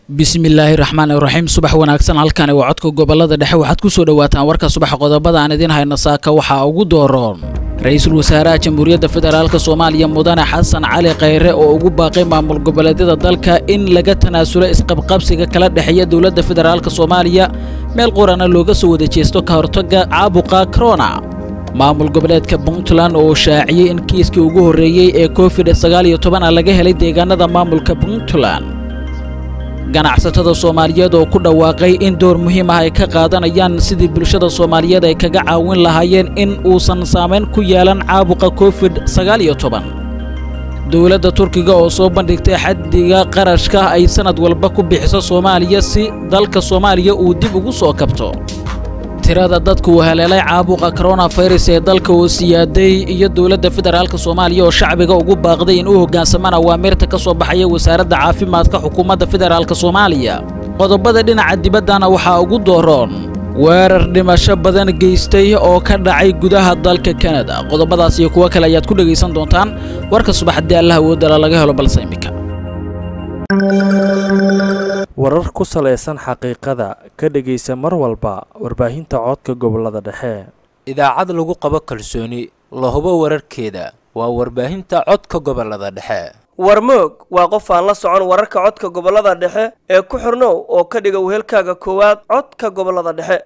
bismillaahi raxmaani raxiim subax wanaagsan halkani waa codka gobolada dhexe waxaad ku soo dhowaataan warka subaxa qodobada aan idiin hayno saaka waxaa ugu dooroon ra-iisul wasaaraha jamhuuriyadda federaalk soomaaliya mudane xasan cali khayre oo ugu baaqay maamul goboleedyada dalka in laga tanaasulo isqabqabsiga kala dhexeeya dowladda federaalk soomaaliya meel qorana looga soo wada jeesto ka hortagga caabuqa corona maamul goboleedka puntland oo shaaciyey in kiiskii ugu horreeyey ee covid sagaal iyo toban a laga helay deegaanada maamulka puntland ganacsatada soomaaliyeed oo ku dhawaaqay in door muhiim ah ay ka qaadanayaan sidii bulshada soomaaliyeed ay kaga caawin lahaayeen in uusan saamayn ku yeelan caabuqa covid sagaal iyo toban dowladda turkiga oo soo bandhigtay xaddiga qarashka ay sanad walba ku bixiso soomaaliya si dalka soomaaliya uu dib ugu soo kabto tirada dadka uu haleelay caabuqa koronafirus ee dalka oo siyaaday iyo dowladda federaalk soomaaliya oo shacbiga ugu baaqday in u hoggaansamaan awaamirta ka soo baxaya wasaaradda caafimaadka xukuumadda federaalk soomaaliya qodobada dhinaca dibaddana waxaa ugu dooroon weerar dhimasho badan geystay oo ka dhacay gudaha dalka kanada qodobadaas iyo kuwo kale ayaad ku dhegaysan doontaan warka subax haddii allah awoodala laga helo balse imika warar ku salaysan xaqiiqada ka dhegaysa mar walba warbaahinta codka gobolada dhexe idaacad lagu qabo kalsooni la hubo wararkeeda waa warbaahinta codka gobolada dhexe warmoog waa qof aan la socon wararka codka gobolada dhexe ee ku xirnow oo ka dhiga wehelkaaga koowaad codka gobolada dhexe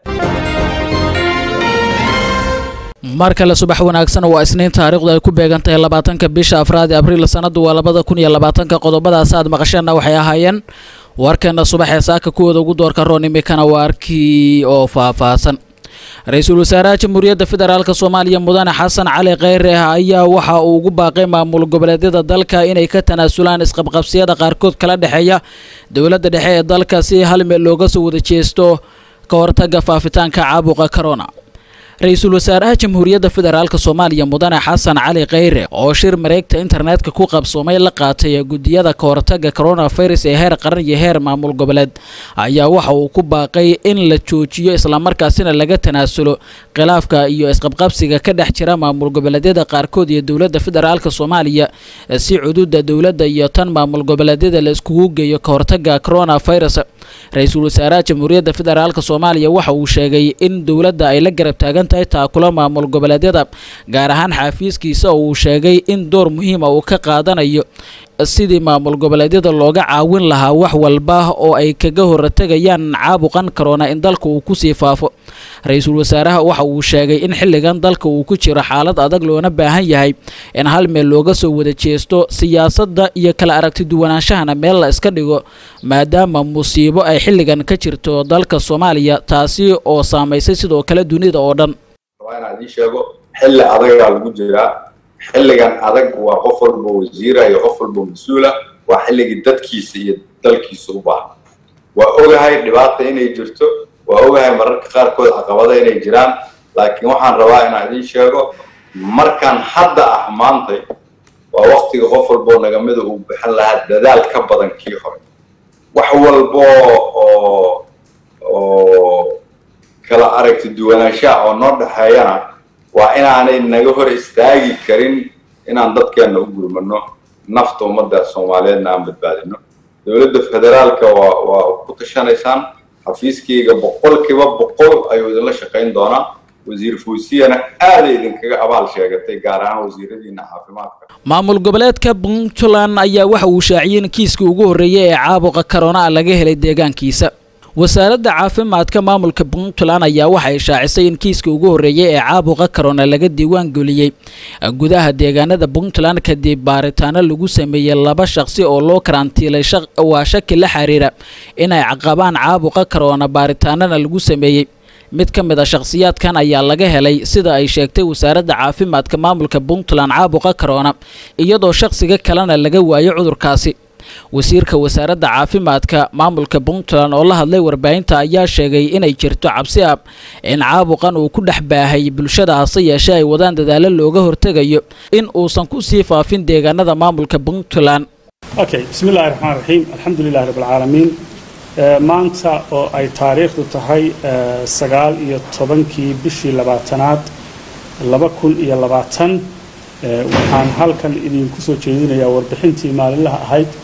mar kale subax wanaagsan waa isniin taariikhdu ay ku beegan tahay labaatanka bisha afraad ee abriil sanadu waa labada kun iyo labaatanka qodobadaas aad maqasheenna waxay ahaayeen warkeena subax ee saaka kuwooda ugu doorka roon imikana waa arkii oo faahfaahsan ra-iisul wasaaraha jamhuuriyadda federaalk soomaaliya mudane xasan cali kheyre ayaa waxa uu ugu baaqay maamul goboleedyada dalka inay ka tanaasulaan isqabqabsiyada qaarkood kala dhexeeya dowladda dhexe ee dalka si hal meel looga soo wada jeesto ka hortagga faafitaanka caabuqa corona ra-iisul wasaaraha jamhuuriyadda federaalk soomaaliya mudane xasan cali kheyre oo shir mareegta internetka ku qabsoomay la qaatay guddiyada ka hortagga coronafirus ee heer qaran iyo heer maamul goboleed ayaa waxa uu ku baaqay in la joojiyo islamarkaasina laga tanaasulo khilaafka iyo isqabqabsiga ka dhex jira maamul goboleedyada qaarkood iyo dowladda federaalk soomaaliya si cududa dowladda iyo tan maamul goboleedyada la iskugu geeyo ka hortagga coronafirus ra-iisul wasaaraha jamhuuriyadda federaalk soomaaliya waxa uu sheegay in dowladda ay la garab taagan tahay taakula maamul goboleedyada gaar ahaan xaafiiskiisa oo uu sheegay in door muhiima uu ka qaadanayo sidii maamul goboleedyada looga caawin lahaa wax walba oo ay kaga hortagayaan caabuqan corona in dalka uu kusii faafo ra-iisul wasaaraha waxa uu sheegay in xilligan dalka uu ku jiro xaalad adag loona baahan yahay in hal meel looga soo wada jeesto siyaasadda iyo kala aragti duwanaanshahana meel la iska dhigo maadaama musiibo ay xilligan ka jirto dalka soomaaliya taasi oo saamaysay sidoo kale dunida oo dhan waa inaan idiin sheego xilli adagaa lagu jiraa xilligan adag waa qof walba wasiira iyo qof walba mas-uula waa xilligii dadkiisa iyo dalkiisa u baahan waa ogahay dhibaata inay jirto waa ogahay mararka qaarkood caqabada inay jiraan laakiin waxaan rabaa inaan idiin sheego markaan hadda ah maantay waa waktiga qof walboo nagamida uu bixin lahaa dadaal ka badan kii hore wax walbo oo oo kala aragti duwanaanshaha oo noo dhexeeyana waa inaanay naga hor istaagi karin inaan dadkeenna u gurmano nafta ummadda soomaaliyeedna aan badbaadino dowladda federaalka waa waa ku tashanaysaan xafiiskayga boqolkiiba boqol ayuu idinla shaqayn doonaa wasiir fuusiyana aaday idinkaga abaal sheegatay gaar ahaan wasiiradiina caafimaadka maamul goboleedka puntland ayaa waxa uu shaaciyey in kiiskii ugu horreeyay ee caabuqa corona laga helay deegaankiisa wasaaradda caafimaadka maamulka puntland ayaa waxay shaacisay in kiiskii ugu horreeyay ee caabuqa corona laga diiwaan geliyey gudaha deegaanada puntland kadib baaritaano lagu sameeyey laba shaqsi oo loo karantiilay waa shaki la xiriira inay caqabaan caabuqa corona baaritaanana lagu sameeyey mid ka mid a shakhsiyaadkan ayaa laga helay sida ay sheegtay wasaaradda caafimaadka maamulka puntland caabuqa corona iyadoo shakhsiga kalena laga waayo cudurkaasi wasiirka wasaaradda caafimaadka maamulka puntland oo la hadlay warbaahinta ayaa sheegay inay jirto cabsi ah in caabuqan uu ku dhex baahay bulshada hase yeeshee ay wadaan dadaalo looga hortegayo in uusan ku sii faafin deegaanada maamulka puntland okay bismi illahi raxmaan raxiim alxamdu lilahi rabb alcaalamiin maanta oo ay taariikhdu tahay sagaal iyo tobankii bishii labaatanaad laba kun iyo labaatan waxaan halkan idinku soo jeedinayaa warbixintii maalinlaha ahayd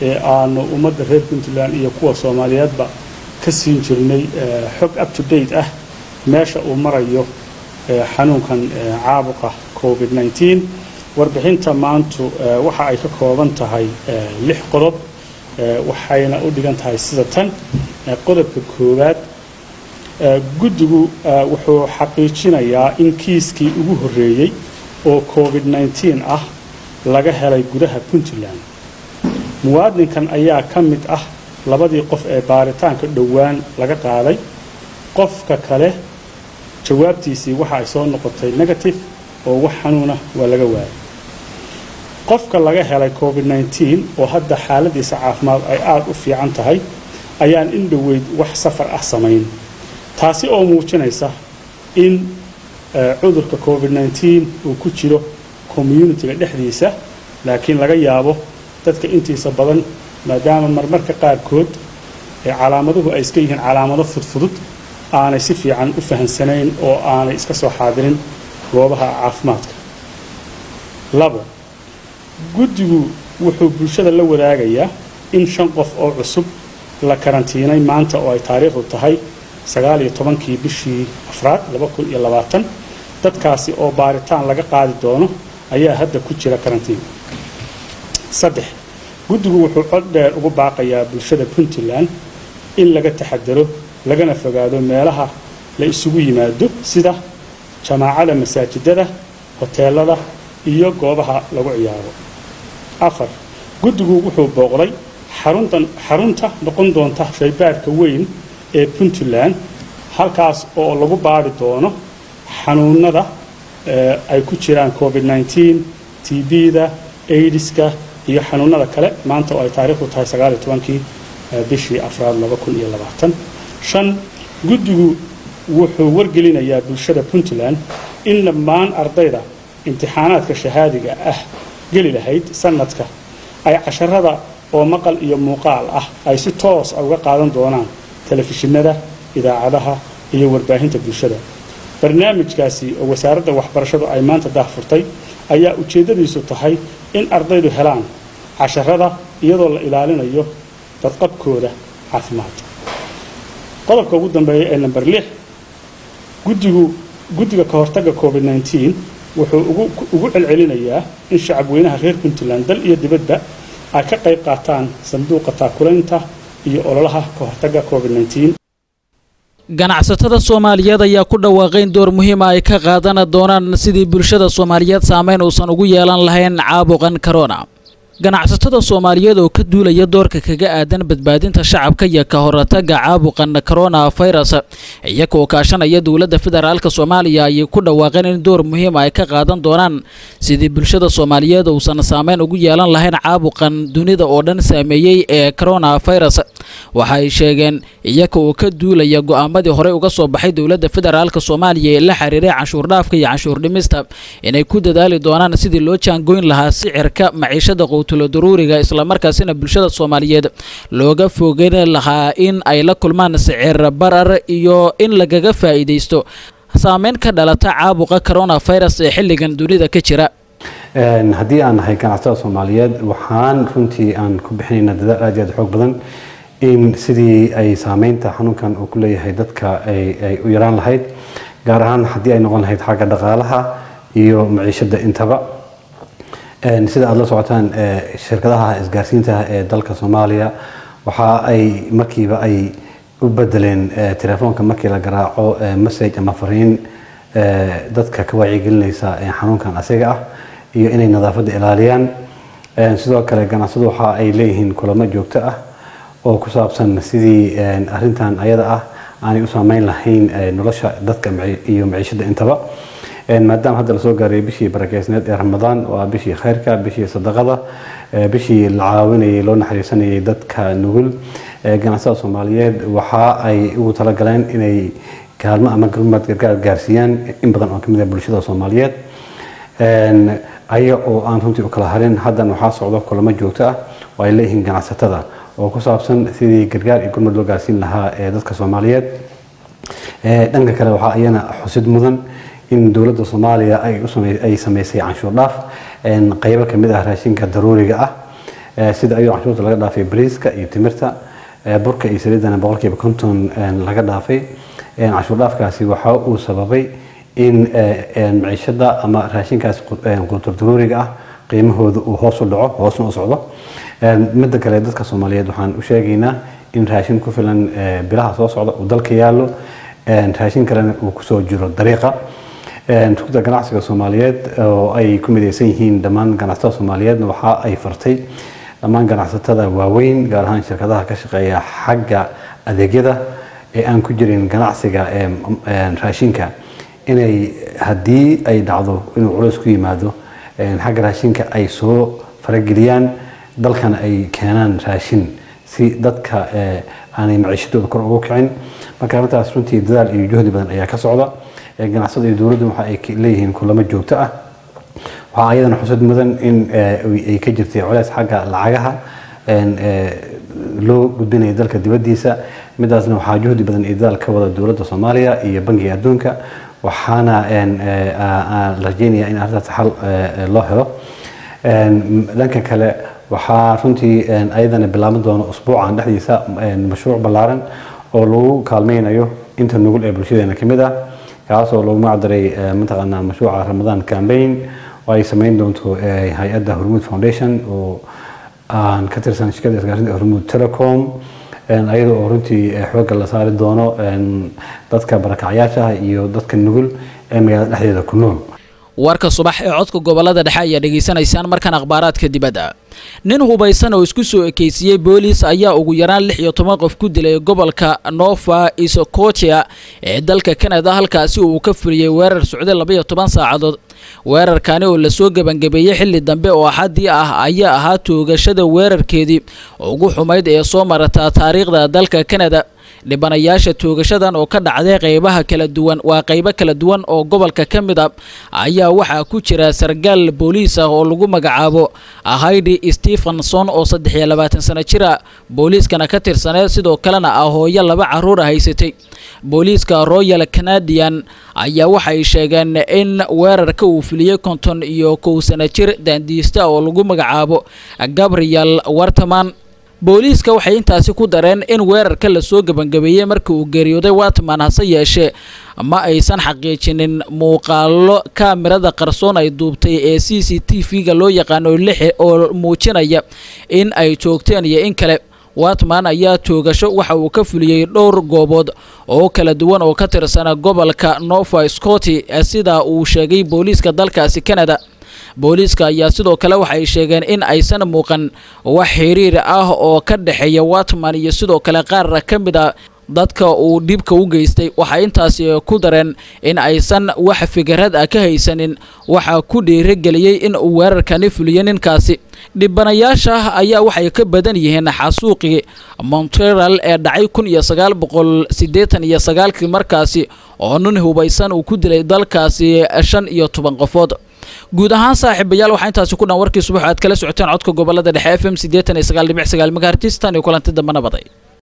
ee aanu ummadda reer puntland iyo kuwa soomaaliyeedba ka siin jirnay xog up to date ah meesha uu marayo xanuunkan caabuqa covid 19 warbixinta maantu waxa ay ka kooban tahay lix qodob waxayna u dhigan tahay sida tan qodobka koowaad guddigu wuxuu xaqiijinayaa in kiiskii ugu horreeyey oo covid 19 ah laga helay gudaha puntland muwaadinkan ayaa ka mid ah labadii qof ee baaritaanka dhowaan laga qaaday qofka kale jawaabtiisii waxa ay soo noqotay negative oo wax xanuuna waa laga waayay qofka laga helay covid 19 oo hadda xaaladiisa caafimaad ay aada u fiican tahay ayaan in dhoweyd wax safar ah samayn taasi oo muujinaysa in cudurka covid 19 uu ku jiro communitiga dhexdiisa laakiin laga yaabo dadka intiisa badan maadaama marmarka qaarkood ee calaamaduhu ay iska yihiin calaamado fudfudud aanay si fiican u fahansanayn oo aanay iska soo xaadirin goobaha caafimaadka labo guddigu wuxuu bulshada la wadaagayaa in shan qof oo cusub la karantiinay maanta oo ay taariikhdu tahay sagaal iyo tobankii bishii afraad laba kun iyo labaatan dadkaasi oo baaritaan laga qaadi doono ayaa hadda ku jira karantiin saddex guddigu wuxuu cod dheer ugu baaqayaa bulshada puntland in laga taxadaro lagana fogaado meelaha la isugu yimaado sida jamaacada masaajidada hoteelada iyo goobaha lagu ciyaaro afar guddigu wuxuu booqday xaruntan xarunta noqon doonta shaybaadhka weyn ee puntland halkaas oo lagu baadhi doono xanuunada ay ku jiraan covid 19 tb-da aidiska iyo xanuunada kale maanta oo ay taariikhdu tahay sagaaliyo tobankii bishii afraad laba kun iyo labaatan shan guddigu wuxuu wargelinayaa bulshada puntland in dhammaan ardayda imtixaanaadka shahaadiga ah geli lahayd sanadka ay casharada oo maqal iyo muuqaal ah ay si toos a uga qaadan doonaan telefishinada idaacadaha iyo warbaahinta bulshada barnaamijkaasi oo wasaaradda waxbarashadu ay maanta daahfurtay ayaa ujeeddadiisu tahay in ardaydu helaan casharada iyadoo la ilaalinayo dadqabkooda caafimaad qodobka ugu dambeeya ee namber lix guddigu guddiga ka hortagga covid 19 wuxuu ugu celcelinayaa in shacabweynaha reer puntland dal iyo dibadba ay ka qayb qaataan sanduuqa taakulaynta iyo ololaha ka hortagga covid 19 ganacsatada soomaaliyeed ayaa ku dhawaaqay in door muhiima ay ka qaadan doonaan sidii bulshada soomaaliyeed saameyn uusan ugu yeelan lahayn caabuqan corona ganacsatada soomaaliyeed oo ka duulaya doorka kaga aadan badbaadinta shacabka iyo ka hortagga caabuqan corona virus iyagoo kaashanaya dowladda federaalk soomaaliya ayay ku dhawaaqeen in door muhiima ay ka qaadan doonaan sidii bulshada soomaaliyeed uusan saameyn ugu yeelan lahayn caabuqan dunida oo dhan saameeyey ee corona virus waxa ay sheegeen iyaga oo ka duulaya go'aamadii horey uga soo baxay dowladda federaalk soomaaliya ee la xiriiray canshuur dhaafka iyo canshuur dhimista inay ku dadaali doonaan sidii loo jaangoyn lahaa sicirka maciishada qowtulo daruuriga islamarkaasina bulshada soomaaliyeed looga fogeyn lahaa in ay la kulmaan sicir barar iyo in lagaga faa'iidaysto saameyn ka dhalata caabuqa coronavirus ee xilligan dunida ka jira haddii aan nahay ganacsatada soomaaliyeed waxaan runtii aan ku bixinaynaa dadaal aad iyo aad xoog badan in sidii ay saameynta xanuunkan uu ku leeyahay dadka ay u yaraan lahayd gaar ahaan haddii ay noqon lahayd xagga dhaqaalaha iyo maciishada intaba sida aada la socotaan shirkadaha isgaarsiinta ee dalka soomaaliya waxa ay markiiba ay u bedeleen telefoonka markii la garaaco message ama fariin dadka ka wacyigelinaysa xanuunkan asiga ah iyo inay nadaafadda ilaaliyaan sidoo kale ganacsadu waxa ay leeyihiin kulamo joogto ah oo ku saabsan sidii arintan ayada ah aanay u saameyn lahayn nolosha dadka iyo maciishada intaba maadaama hadda lasoo gaaray bishii barakeysneed ee ramadaan waa bishii khayrka bishii sadaqada bishii la caawinayay loo naxariisanayay dadka nugul ganacsada soomaaliyeed waxa ay ugu talagaleen inay kaalmo ama gurmad gargaar gaarsiiyaan in badan oo kamid ah bulshada soomaaliyeed aya oo aan runtii u kala harin haddan waxaa socdo kulamo joogto ah oo ay leeyihiin ganacsatada oo ku saabsan sidii gargaar iyo gurmad loo gaarsiin lahaa ee dadka soomaaliyeed dhanka kale waxaa iyana xusid mudan in dowladda soomaaliya ay sameysay canshuur dhaaf qeybo kamid ah raashinka daruuriga ah sida ayuu canshuurta laga dhaafay bariiska iyo timirta burka iyo saliidana boqolkiiba konton laga dhaafay canshuur dhaafkaasi waxa uu sababay in maciishada ama raashinkaas qutur daruuriga ah qiimahooda uu hoos u dhaco hoosna u socdo midda kale dadka soomaaliyeed waxaan u sheegaynaa in raashin ku filan bilaha soo socda uu dalka yaallo raashin kalena uu kusoo jiro dariiqa rugda ganacsiga soomaaliyeed oo ay ku midaysan yihiin dhammaan ganacsatada soomaaliyeedna waxa ay fartay dhammaan ganacsatada waaweyn gaar ahaan shirkadaha ka shaqeeya xagga adeegyada ee aan ku jirin ganacsiga raashinka inay haddii ay dhacdo inuu culays ku yimaado xagga raashinka ay soo farageliyaan dalkana ay keenaan raashin si dadka aanay maciishadooda kor ugu kicin marka arrintaas runtii dadaal iyo juhdi badan ayaa ka socda ganacsada iyo dowladdu waxa ay leeyihiin kulamo joogto ah waxaa ayadana xusad mudan in ay ka jirtay culays xagga lacagaha loo gudbinaya dalka dibaddiisa midaasna waxaa juhdi badan iyo dadaal ka wada dowladda soomaaliya iyo bangiga adduunka waxaana la rajeynaya in arrintaas xal loo helo dhanka kale waxaa runtii ayadana bilaaban doona usbuucan dhexdiisa mashruuc ballaaran oo lagu kaalmeynayo inta nugul ee bulshadeena kamid ah kaasoo lagu magacdaray mataqaanaa mashruuca ramadaan campaign oo ay sameyn doonto hay-adda hormuud foundation oo aan ka tirsan shirkadda isgaarsiinta hormuud telecom ayada oo runtii xoogga la saari doono dadka barakacyaasha iyo dadka nugul ee magaalada dhexdeeda ku nool warka subax ee codka gobolada dhexe ayaa dhegaysanaysaan markan akhbaaraadka dibadda nin hubaysan oo isku soo ekeysiiyey booliis ayaa ugu yaraan lix iyo toban qof ku dilay gobolka nova isocotia ee dalka canada halkaasi uu ka fuliyey weerar socday labaiyo toban saacadood weerarkani oo lasoo gebangabeeyey xilli dambe oo axadii ah ayaa ahaa toogashada weerarkeedii ugu xumayd ee soo marata taariikhda dalka canada dhibanayaasha toogashadan oo ka dhacday qeybaha kala duwan waa qeybo kala duwan oo gobolka ka mid a ayaa waxaa ku jira sargaal booliis ah oo lagu magacaabo haydi stephenson oo saddex iyo labaatan sano jir ah booliiskana ka tirsaneed sidoo kalena ah hooyo laba caruur a haysatay booliiska royal canadian ayaa waxay sheegeen in weerarka uu fuliyey konton iyo kow sano jir daandiista oo lagu magacaabo gabriel wartaman booliiska waxay intaasi ku dareen in weerarka lasoo gebangabeeyey markii uu geeriyooday watman hase yeeshee ma aysan xaqiijinin muuqaalo kaamirada qarsoon ay duubtay ee c c t v-ga loo yaqaano lix oo muujinaya in ay joogteen iyo in kale watman ayaa toogasho waxa uu ka fuliyey dhowr goobood oo kala duwan oo ka tirsana gobolka nova scoti sida uu sheegay booliiska dalkaasi canada booliiska ayaa sidoo kale waxay sheegeen in aysan muuqan wax xiriir ah oo ka dhexeeya watman iyo sidoo kale qaar ka mid a dadka uu dhibka u geystay waxay intaasi ku dareen in aysan wax fikrad ah ka haysanin waxaa ku dhiirageliyey in uu weerarkani fuliyo ninkaasi dhibanayaasha ayaa waxay ka badan yihiin xasuuqii montreal ee dhacay kun iyo sagaal boqol siddeetan iyo sagaalkii markaasi oo nin hubaysan uu ku dilay dalkaasi shan iyo toban qofood guud ahaan saaxiibayaal waxaa intaasi ku dhan warkii subax aad kala socoteen codka gobolada dhexe f m siddeetan iyo sagaal dhibic sagaal megahertis tan iyo kulanti dambe nabaday